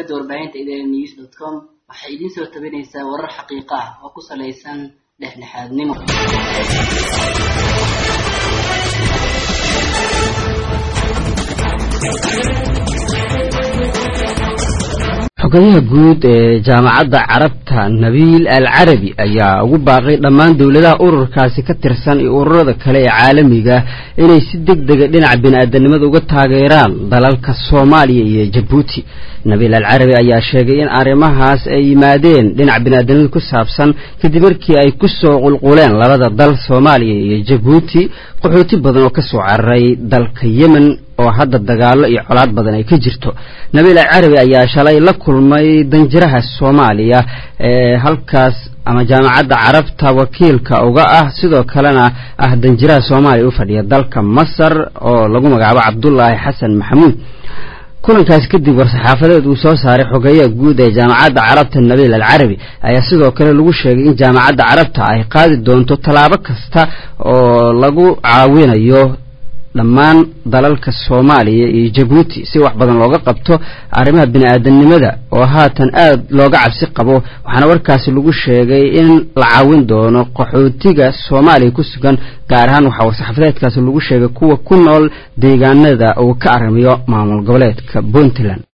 shabakada warbaahinta idn news dot com waxay idiin soo tabinaysaa warar xaqiiqo ah oo ku salaysan dhexdhexaadnimo xogayaha guud ee jaamacadda carabta nabiil al carabi ayaa ugu baaqay dhammaan dowladaha ururkaasi ka tirsan iyo ururada kale ee caalamiga inay si deg dega dhinaca bini-aadanimada uga taageeraan dalalka soomaaliya iyo jabuuti nabiil al carabi ayaa sheegay in arrimahaas ay yimaadeen dhinaca bini-aadanimada ku saabsan kadib markii ay ku soo qulquleen labada dal soomaaliya iyo jabuuti qaxooti badan oo ka soo cararay dalka yemen oo hadda dagaalo iyo colaad badan ay ka jirto nabiil al carabi ayaa shalay la kulmay danjiraha soomaaliya ee halkaas ama jaamacadda carabta wakiilka uga ah sidoo kalena ah danjiraha soomaaliya u fadhiya dalka masar oo lagu magacaabo cabdulaahi xasan maxamuud kulankaas kadib war-saxaafadeed uu soo saaray xogeeyaha guud ee jaamacadda carabta nabiil al carabi ayaa sidoo kale lagu sheegay in jaamacadda carabta ay qaadi doonto tallaabo kasta oo lagu caawinayo dhammaan dalalka soomaaliya iyo jabuuti si wax badan looga qabto arrimaha bini-aadanimada oo haatan aad looga cabsi qabo waxaana warkaasi lagu sheegay in la caawin doono qaxootiga soomaaliya ku sugan gaar ahaan waxaa war-saxaafadeedkaasi lagu sheegay kuwa ku nool deegaanada uu ka arrimayo maamul goboleedka puntland